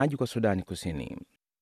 maji kwa Sudani Kusini.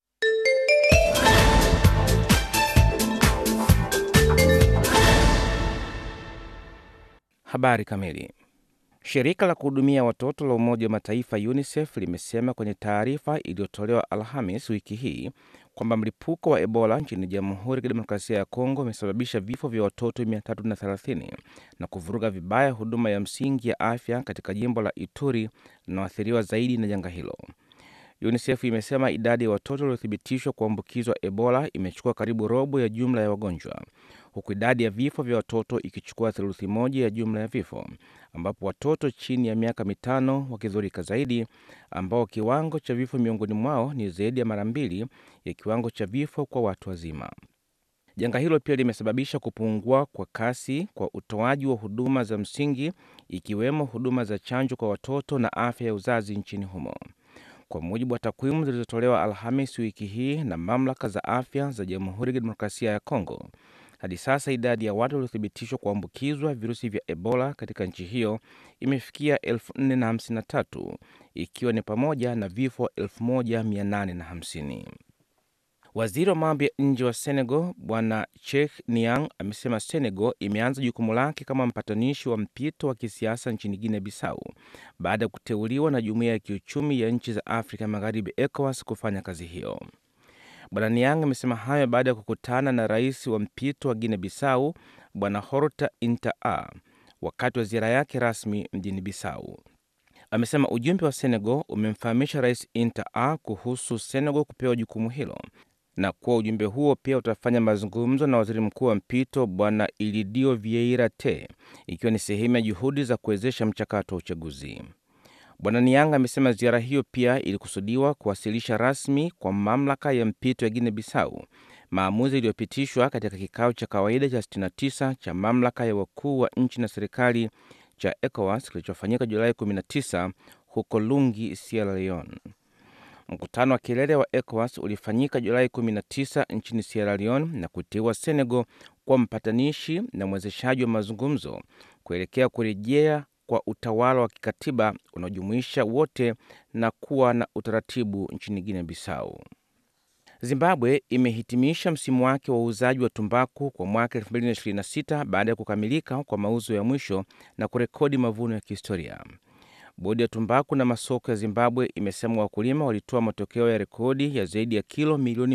Habari kamili. Shirika la kuhudumia watoto la Umoja wa Mataifa UNICEF limesema kwenye taarifa iliyotolewa Alhamis wiki hii kwamba mlipuko wa Ebola nchini Jamhuri ya Kidemokrasia ya Kongo umesababisha vifo vya watoto 330 na kuvuruga vibaya huduma ya msingi ya afya katika jimbo la Ituri linaloathiriwa zaidi na janga hilo. UNICEF imesema idadi ya watoto waliothibitishwa kuambukizwa Ebola imechukua karibu robo ya jumla ya wagonjwa, huku idadi ya vifo vya watoto ikichukua theluthi moja ya jumla ya vifo, ambapo watoto chini ya miaka mitano wakidhurika zaidi, ambao kiwango cha vifo miongoni mwao ni zaidi ya mara mbili ya kiwango cha vifo kwa watu wazima. Janga hilo pia limesababisha kupungua kwa kasi kwa utoaji wa huduma za msingi, ikiwemo huduma za chanjo kwa watoto na afya ya uzazi nchini humo. Kwa mujibu wa takwimu zilizotolewa Alhamis wiki hii na mamlaka za afya za Jamhuri ya Kidemokrasia ya Kongo, hadi sasa idadi ya watu waliothibitishwa kuambukizwa virusi vya Ebola katika nchi hiyo imefikia 453 ikiwa ni pamoja na vifo 1850. Waziri wa mambo ya nje wa Senegal Bwana Cheikh Niang amesema Senegal imeanza jukumu lake kama mpatanishi wa mpito wa kisiasa nchini Guinea Bissau baada ya kuteuliwa na Jumuiya ya Kiuchumi ya Nchi za Afrika Magharibi, ECOWAS, kufanya kazi hiyo. Bwana Niang amesema hayo baada ya kukutana na rais wa mpito wa Guinea Bissau Bwana Horta Intaa wakati wa ziara yake rasmi mjini Bissau. Amesema ujumbe wa Senegal umemfahamisha Rais Intaa kuhusu Senegal kupewa jukumu hilo na kuwa ujumbe huo pia utafanya mazungumzo na waziri mkuu wa mpito Bwana Ilidio Vieira Te, ikiwa ni sehemu ya juhudi za kuwezesha mchakato wa uchaguzi. Bwana Niang amesema ziara hiyo pia ilikusudiwa kuwasilisha rasmi kwa mamlaka ya mpito ya Guinea Bissau maamuzi iliyopitishwa katika kikao cha kawaida cha 69 cha mamlaka ya wakuu wa nchi na serikali cha ECOWAS kilichofanyika Julai 19 huko Lungi, Sierra Leone. Mkutano wa kilele wa ECOWAS ulifanyika Julai 19 nchini Sierra Leone na kuteua Senegal kuwa mpatanishi na mwezeshaji wa mazungumzo kuelekea kurejea kwa utawala wa kikatiba unaojumuisha wote na kuwa na utaratibu nchini Guinea Bissau. Zimbabwe imehitimisha msimu wake wa uuzaji wa tumbaku kwa mwaka 2026 baada ya kukamilika kwa mauzo ya mwisho na kurekodi mavuno ya kihistoria. Bodi ya tumbaku na masoko ya Zimbabwe imesema wakulima walitoa matokeo ya rekodi ya zaidi ya kilo milioni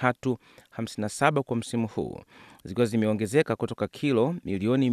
357 kwa msimu huu, zikiwa zimeongezeka kutoka kilo milioni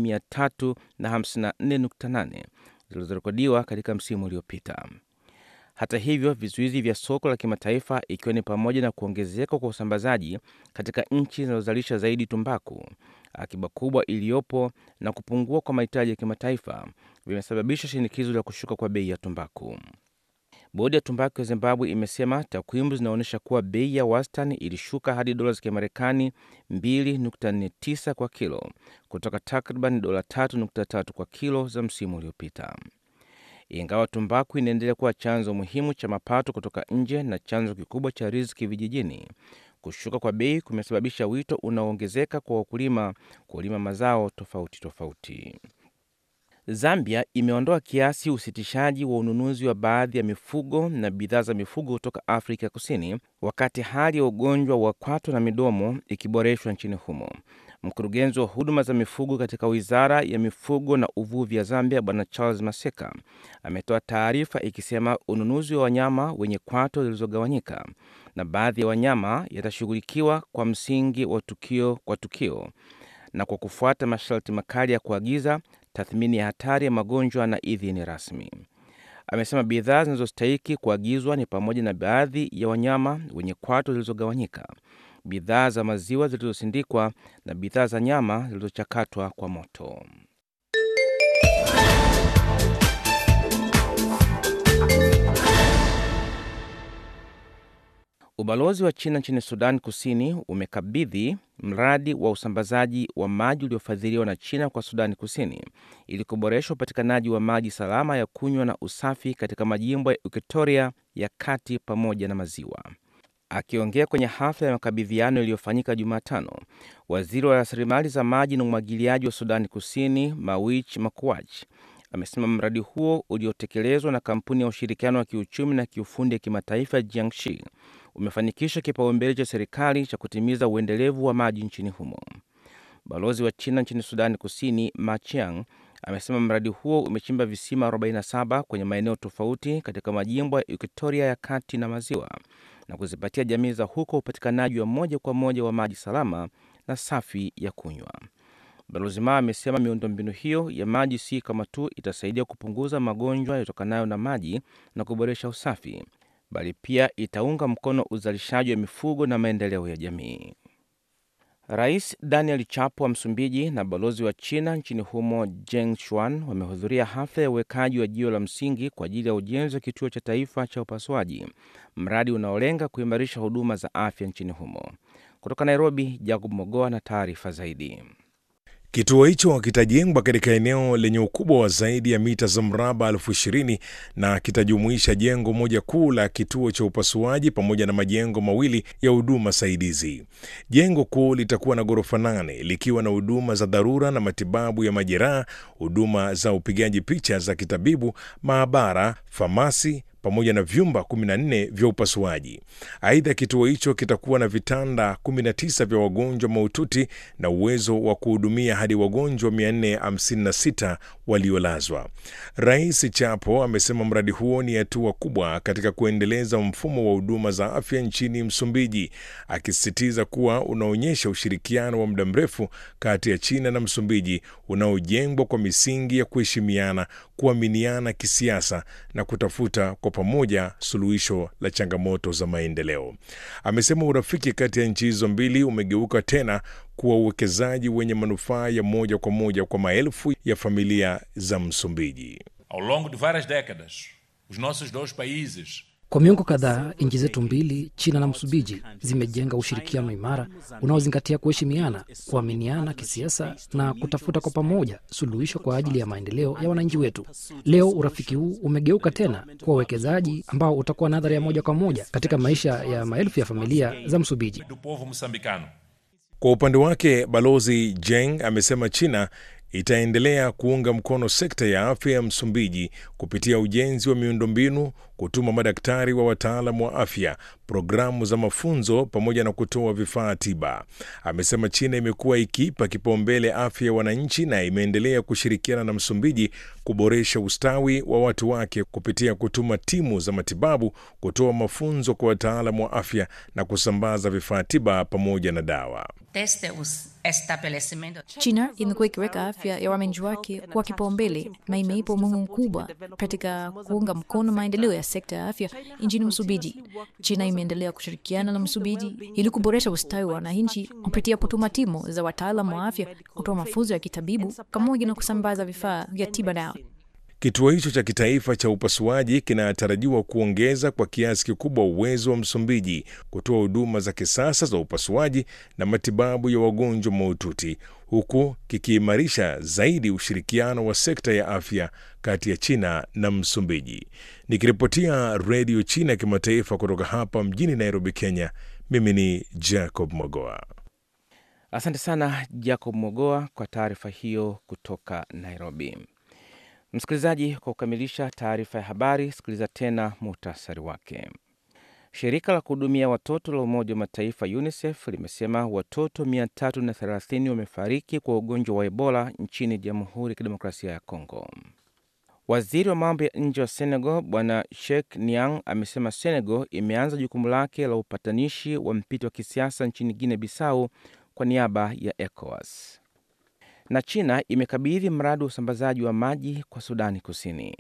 354.8 zilizorekodiwa katika msimu uliopita. Hata hivyo, vizuizi vya soko la kimataifa, ikiwa ni pamoja na kuongezeka kwa usambazaji katika nchi zinazozalisha zaidi tumbaku, akiba kubwa iliyopo na kupungua kwa mahitaji ya kimataifa vimesababisha shinikizo la kushuka kwa bei ya tumbaku. Bodi ya tumbaku ya Zimbabwe imesema takwimu zinaonyesha kuwa bei ya wastani ilishuka hadi dola za Kimarekani 2.49 kwa kilo kutoka takriban dola 3.3 kwa kilo za msimu uliopita. Ingawa tumbaku inaendelea kuwa chanzo muhimu cha mapato kutoka nje na chanzo kikubwa cha riziki vijijini, kushuka kwa bei kumesababisha wito unaoongezeka kwa wakulima kulima mazao tofauti tofauti. Zambia imeondoa kiasi usitishaji wa ununuzi wa baadhi ya mifugo na bidhaa za mifugo kutoka Afrika Kusini, wakati hali ya ugonjwa wa kwato na midomo ikiboreshwa nchini humo. Mkurugenzi wa huduma za mifugo katika wizara ya mifugo na uvuvi ya Zambia, Bwana Charles Maseka, ametoa taarifa ikisema ununuzi wa wanyama wenye kwato zilizogawanyika na baadhi ya wanyama yatashughulikiwa kwa msingi wa tukio kwa tukio na kwa kufuata masharti makali ya kuagiza, tathmini ya hatari ya magonjwa na idhini rasmi. Amesema bidhaa zinazostahiki kuagizwa ni pamoja na baadhi ya wanyama wenye kwato zilizogawanyika, bidhaa za maziwa zilizosindikwa na bidhaa za nyama zilizochakatwa kwa moto. Ubalozi wa China nchini Sudan Kusini umekabidhi mradi wa usambazaji wa maji uliofadhiliwa na China kwa Sudani Kusini ili kuboresha upatikanaji wa maji salama ya kunywa na usafi katika majimbo ya Equatoria ya kati pamoja na maziwa. Akiongea kwenye hafla ya makabidhiano iliyofanyika Jumatano, waziri wa rasilimali za maji na umwagiliaji wa Sudani Kusini Mawich Makuach amesema mradi huo uliotekelezwa na kampuni ya ushirikiano wa kiuchumi na kiufundi ya kimataifa Jiangxi umefanikisha kipaumbele cha serikali cha kutimiza uendelevu wa maji nchini humo. Balozi wa China nchini Sudani Kusini Ma Chiang amesema mradi huo umechimba visima 47 kwenye maeneo tofauti katika majimbo ya Equatoria ya kati na maziwa na kuzipatia jamii za huko upatikanaji wa moja kwa moja wa maji salama na safi ya kunywa. Balozi Ma amesema miundombinu hiyo ya maji si kama tu itasaidia kupunguza magonjwa yatokanayo na maji na kuboresha usafi, bali pia itaunga mkono uzalishaji wa mifugo na maendeleo ya jamii. Rais Daniel Chapo wa Msumbiji na balozi wa China nchini humo Jeng Shuan wamehudhuria hafla ya uwekaji wa jiwe la msingi kwa ajili ya ujenzi wa kituo cha taifa cha upasuaji, mradi unaolenga kuimarisha huduma za afya nchini humo. Kutoka Nairobi, Jacob Mogoa na taarifa zaidi. Kituo hicho kitajengwa katika eneo lenye ukubwa wa zaidi ya mita za mraba elfu ishirini na kitajumuisha jengo moja kuu la kituo cha upasuaji pamoja na majengo mawili ya huduma saidizi. Jengo kuu litakuwa na ghorofa nane likiwa na huduma za dharura na matibabu ya majeraha, huduma za upigaji picha za kitabibu, maabara, famasi pamoja na vyumba 14 vya upasuaji. Aidha, kituo hicho kitakuwa na vitanda 19 vya wagonjwa mahututi na uwezo wa kuhudumia hadi wagonjwa 456 waliolazwa. Rais Chapo amesema mradi huo ni hatua kubwa katika kuendeleza mfumo wa huduma za afya nchini Msumbiji, akisisitiza kuwa unaonyesha ushirikiano wa muda mrefu kati ya China na Msumbiji unaojengwa kwa misingi ya kuheshimiana, kuaminiana kisiasa na kutafuta kwa pamoja suluhisho la changamoto za maendeleo. Amesema urafiki kati ya nchi hizo mbili umegeuka tena kuwa uwekezaji wenye manufaa ya moja kwa moja kwa maelfu ya familia za Msumbiji. Ao longo de várias décadas, os nossos dois países Kwa miongo kadhaa nchi zetu mbili, China na Msumbiji, zimejenga ushirikiano imara unaozingatia kuheshimiana, kuaminiana kisiasa na kutafuta kwa pamoja suluhisho kwa ajili ya maendeleo ya wananchi wetu. Leo urafiki huu umegeuka tena kuwa uwekezaji ambao utakuwa na athari ya moja kwa moja katika maisha ya maelfu ya familia za Msumbiji. do povo moçambicano. Kwa upande wake, Balozi Jeng amesema China itaendelea kuunga mkono sekta ya afya ya Msumbiji kupitia ujenzi wa miundombinu, kutuma madaktari wa wataalam wa afya, programu za mafunzo pamoja na kutoa vifaa tiba. Amesema China imekuwa ikiipa kipaumbele afya ya wananchi na imeendelea kushirikiana na Msumbiji kuboresha ustawi wa watu wake kupitia kutuma timu za matibabu, kutoa mafunzo kwa wataalam wa afya na kusambaza vifaa tiba pamoja na dawa. desde os estabelecimentos China imekuwa ikiweka afya ya wananchi wake kwa kipaumbele na imeipa umuhimu mkubwa katika kuunga mkono maendeleo ya sekta ya afya nchini Msumbiji. China imeendelea kushirikiana na Msumbiji ili kuboresha ustawi wa wananchi kupitia kutuma timu za wataalam wa afya, kutoa mafunzo ya kitabibu pamoja na kusambaza vifaa vya tiba dawa. Kituo hicho cha kitaifa cha upasuaji kinatarajiwa kuongeza kwa kiasi kikubwa uwezo wa Msumbiji kutoa huduma za kisasa za upasuaji na matibabu ya wagonjwa mahututi huku kikiimarisha zaidi ushirikiano wa sekta ya afya kati ya China na Msumbiji. Nikiripotia Redio China Kimataifa kutoka hapa mjini Nairobi, Kenya, mimi ni Jacob Mogoa. Asante sana Jacob Mogoa kwa taarifa hiyo kutoka Nairobi. Msikilizaji, kwa kukamilisha taarifa ya habari, sikiliza tena muhtasari wake. Shirika la kuhudumia watoto la Umoja wa Mataifa UNICEF limesema watoto 330 wamefariki kwa ugonjwa wa Ebola nchini Jamhuri ya Kidemokrasia ya Kongo. Waziri wa mambo ya nje wa Senegal Bwana Sheikh Niang amesema Senegal imeanza jukumu lake la upatanishi wa mpito wa kisiasa nchini Guinea Bissau kwa niaba ya ECOWAS na China imekabidhi mradi wa usambazaji wa maji kwa Sudani Kusini.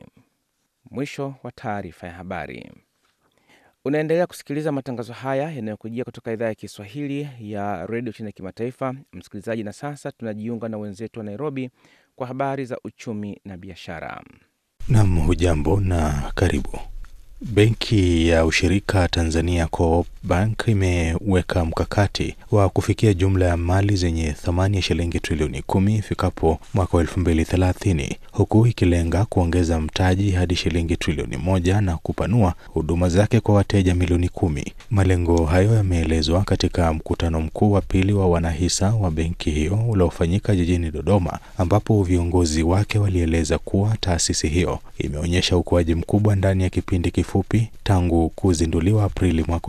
Mwisho wa taarifa ya habari. Unaendelea kusikiliza matangazo haya yanayokujia kutoka idhaa ya Kiswahili ya redio China Kimataifa, msikilizaji. Na sasa tunajiunga na wenzetu wa Nairobi kwa habari za uchumi na biashara. Nam, hujambo na karibu. Benki ya ushirika Tanzania Co-op Bank imeweka mkakati wa kufikia jumla ya mali zenye thamani ya shilingi trilioni kumi ifikapo mwaka wa elfu mbili thelathini huku ikilenga kuongeza mtaji hadi shilingi trilioni moja na kupanua huduma zake kwa wateja milioni kumi. Malengo hayo yameelezwa katika mkutano mkuu wa pili wa wanahisa wa benki hiyo uliofanyika jijini Dodoma, ambapo viongozi wake walieleza kuwa taasisi hiyo imeonyesha ukuaji mkubwa ndani ya kipindi kifupi tangu kuzinduliwa Aprili mwaka